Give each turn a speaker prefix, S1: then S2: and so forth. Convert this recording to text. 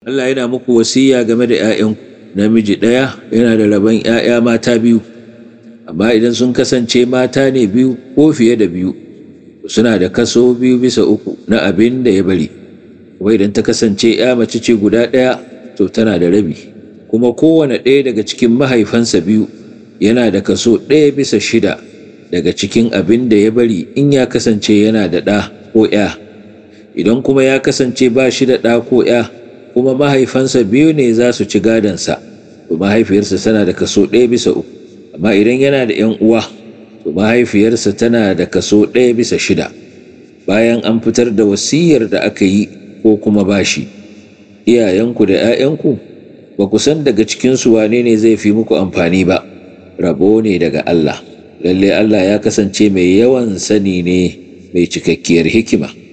S1: Allah yana muku wasiya game da 'ya'yanku namiji ɗaya yana da rabon 'ya'ya mata biyu amma idan sun kasance mata ne biyu ko fiye da biyu suna da kaso biyu bisa uku na abin da ya bari kuma idan ta kasance 'ya mace ce guda ɗaya to tana da rabi kuma kowane ɗaya daga cikin mahaifansa biyu yana da kaso ɗaya bisa shida daga cikin abin da ya bari in ya kasance yana da ɗa ko 'ya idan kuma ya kasance ba shi da ɗa ko 'ya kuma mahaifansa biyu ne za su ci gadonsa to mahaifiyarsa tana da kaso ɗaya bisa uku amma idan yana da 'yan uwa to mahaifiyarsa tana da kaso ɗaya bisa shida bayan an fitar da wasiyar da aka yi ko kuma bashi iyayenku da 'ya'yanku ba ku san daga cikinsu wane ne zai fi muku amfani ba rabo ne daga Allah lalle Allah ya kasance mai yawan sani ne mai cikakkiyar hikima